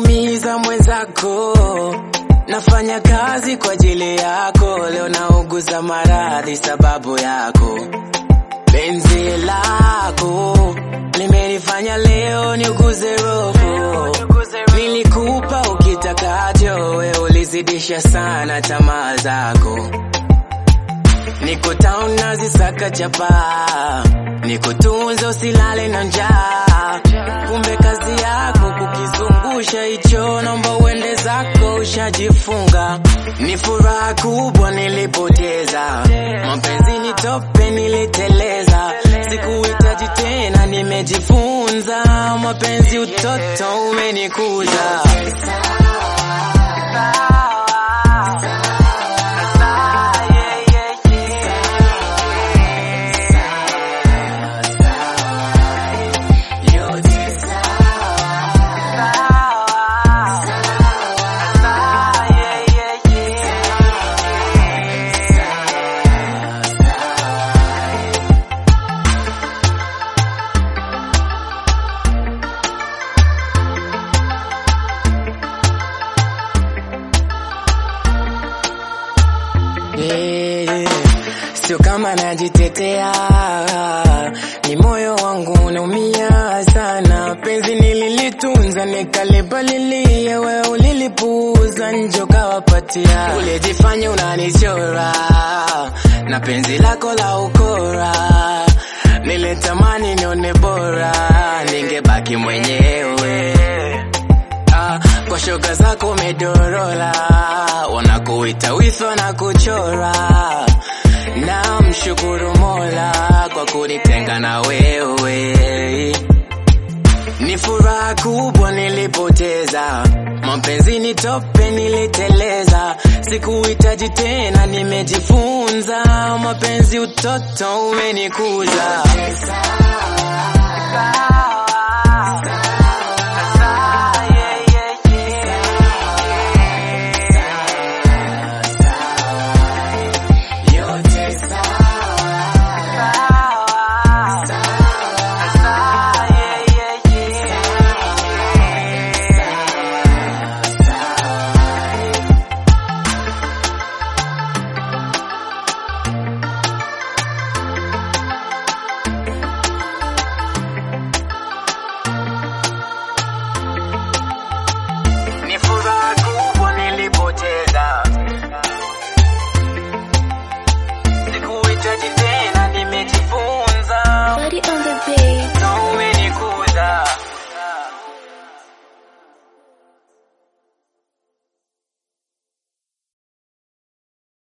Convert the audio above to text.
unaumiza mwenzako. Nafanya kazi kwa ajili yako, leo nauguza maradhi sababu yako. Penzi lako limenifanya leo niuguze roho. Nilikupa ukitakacho, we ulizidisha sana tamaa zako. Niko town nazisaka chapa, nikutunze usilale na njaa. Kumbe kazi yako kukizungusha hicho, naomba uende zako, ushajifunga. Ni furaha kubwa nilipoteza, mapenzi ni tope niliteleza, sikuhitaji tena, nimejifunza. Mapenzi utoto umenikuza. Yeah, sio kama najitetea, ni moyo wangu unaumia sana. Penzi nililitunza nikalipalilia, we ulilipuuza njo kawapatia. Ulijifanya unanichora na penzi lako la ukora, nilitamani nione bora, ningebaki mwenyewe Ah, kwa shoga zako umedorola, wanakuita wifa na kuchora. Na mshukuru Mola kwa kunitenga na wewe. Ni furaha kubwa nilipoteza, mapenzi ni tope niliteleza, sikuhitaji tena, nimejifunza. Mapenzi utoto umenikuza.